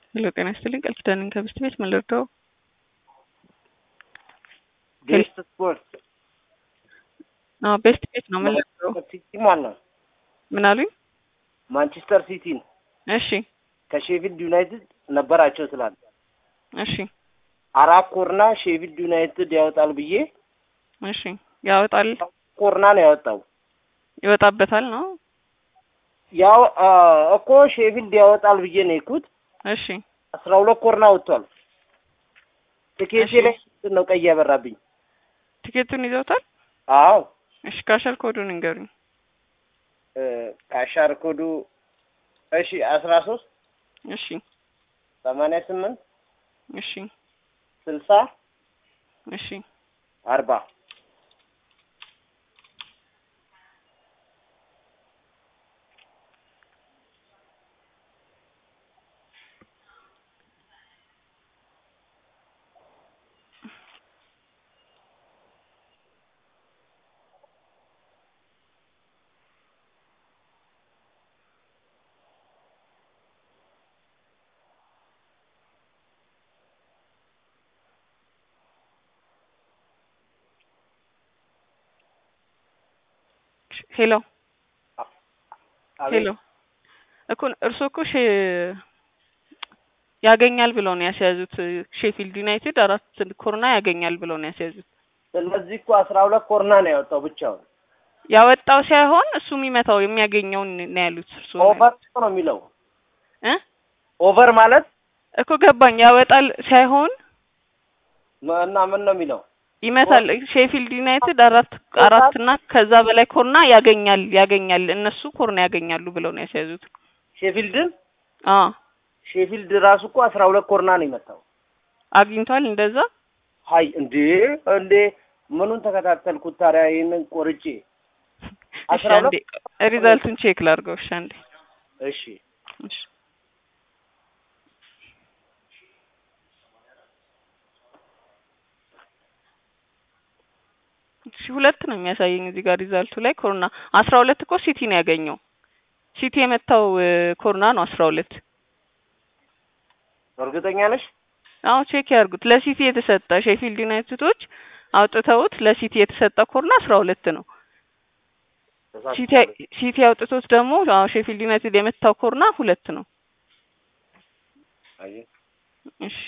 ሄሎ ጤና ይስጥልኝ ቃል ኪዳንን ከብስት ቤት ምን ልርዳው? ቤስት ስፖርት አዎ ቤስት ቤት ነው ምን ልርዳው? ሲቲ ማን ነው? ምን አሉኝ? ማንቸስተር ሲቲን እሺ ከሼፊልድ ዩናይትድ ነበራቸው ስላለ እሺ አራት ኮርና ሼፊልድ ዩናይትድ ያወጣል ብዬ እሺ ያወጣል ኮርና ነው ያወጣው። ይወጣበታል ነው ያው አ፣ እኮ ሼፊልድ ያወጣል ብዬ ነው የኩት እሺ አስራ ሁለት ኮርና ወጥቷል። ትኬቴ እሺ። ላይ ምንድን ነው ቀይ ያበራብኝ? ቲኬቱን ይዘውታል? አዎ እሺ ካሸር ኮዱን እንገሩኝ። እ፣ ካሻር ኮዱ እሺ አስራ ሶስት እሺ ሰማንያ ስምንት እሺ ስልሳ እሺ አርባ ሄሎ አቤት። ሄሎ እኮ እርስዎ እኮ ሼ ያገኛል ብለው ነው ያስያዙት። ሼፊልድ ዩናይትድ አራት ኮርና ያገኛል ብለው ነው ያስያዙት። ስለዚህ እኮ አስራ ሁለት ኮርና ነው ያወጣው ብቻውን። ያወጣው ሳይሆን እሱ የሚመታው የሚያገኘውን ነው ያሉት እርስዎ ነው ኦቨር ነው የሚለው እ ኦቨር ማለት እኮ ገባኝ። ያወጣል ሳይሆን ም- እና ምን ነው የሚለው ይመታል። ሼፊልድ ዩናይትድ አራት አራት እና ከዛ በላይ ኮርና ያገኛል ያገኛል እነሱ ኮርና ያገኛሉ ብለው ነው ያስያዙት። ሼፊልድን አዎ ሼፊልድ ራሱ እኮ አስራ ሁለት ኮርና ነው የመታው። አግኝቷል እንደዛ ሀይ እንዴ እንዴ ምኑን ተከታተልኩት ታዲያ ይህንን ቆርጬ እሺ አስራ አንዴ ሪዛልቱን ቼክ ላድርገው። እሺ አንዴ እሺ እሺ እሺ ሁለት ነው የሚያሳየኝ እዚህ ጋር ሪዛልቱ ላይ ኮሮና አስራ ሁለት እኮ ሲቲ ነው ያገኘው። ሲቲ የመታው እ፣ ኮሮና ነው አስራ ሁለት እርግጠኛ ነሽ? አዎ ቼክ ያርጉት። ለሲቲ የተሰጠ ሼፊልድ ዩናይትዶች አውጥተውት ለሲቲ የተሰጠ ኮርና አስራ ሁለት ነው። ሲቲ ሲቲ አውጥቶት ደግሞ አዎ ሼፊልድ ዩናይትድ የመታው ኮርና ሁለት ነው። አየህ እሺ